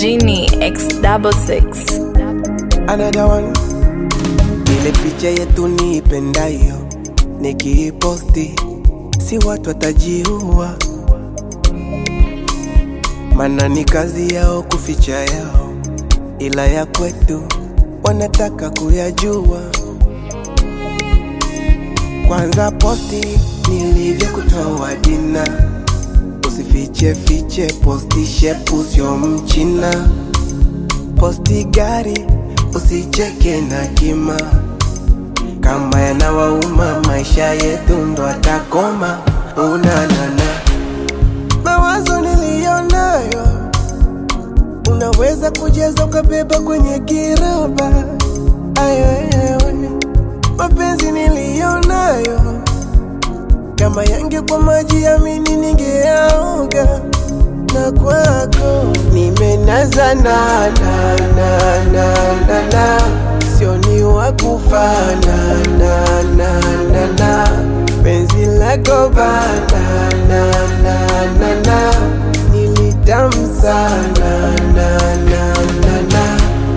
Genie X double six. Another one. Ile picha yetu niipendayo nikiiposti, si watu watajiua, mana ni kazi yao kuficha yao, ila ya kwetu wanataka kuyajua. Kwanza posti nilivyokutoa dina, usifiche fiche, posti shepu sio mchina, posti gari usicheke na kima, kama yanawauma maisha yetu ndo atakoma. Unanana mawazo niliyonayo, unaweza kujaza ukabeba kwenye kiroba. Ayo, ayo, mapenzi niliyonayo, kama yangekuwa maji amini ningeaoga na kwako nimenaza na na na na na na sio ni wa kufana na na na na penzi lako bana na na na na nilitamu sana na na na na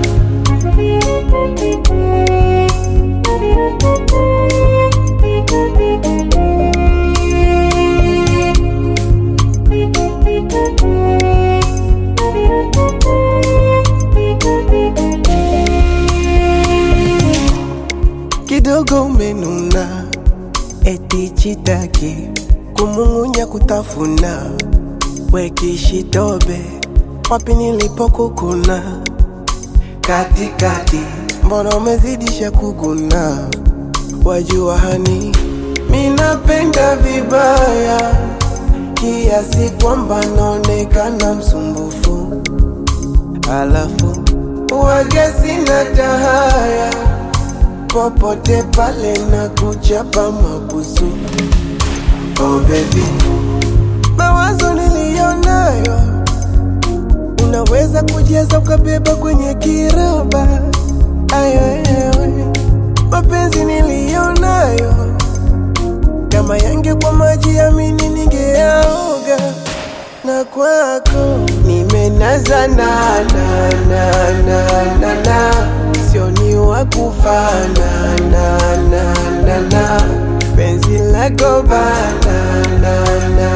kidogo umenuna, eti chitaki kumung'unya kutafuna, wekishitobe wapi nilipokukuna katikati, mbona umezidisha kuguna? Wajua hani minapenda vibaya kiasi kwamba naonekana msumbufu, alafu wage sina tahaya popote pale na kuchapa mabusu. Oh baby, mawazo niliyonayo unaweza kujaza ukabeba kwenye kiroba. Ayo, ayo, mapenzi niliyonayo kama yangekuwa maji amini ningeaoga na kwako nimenaza na na na na na na sio ni wa kufana na na na na penzi lako bana na na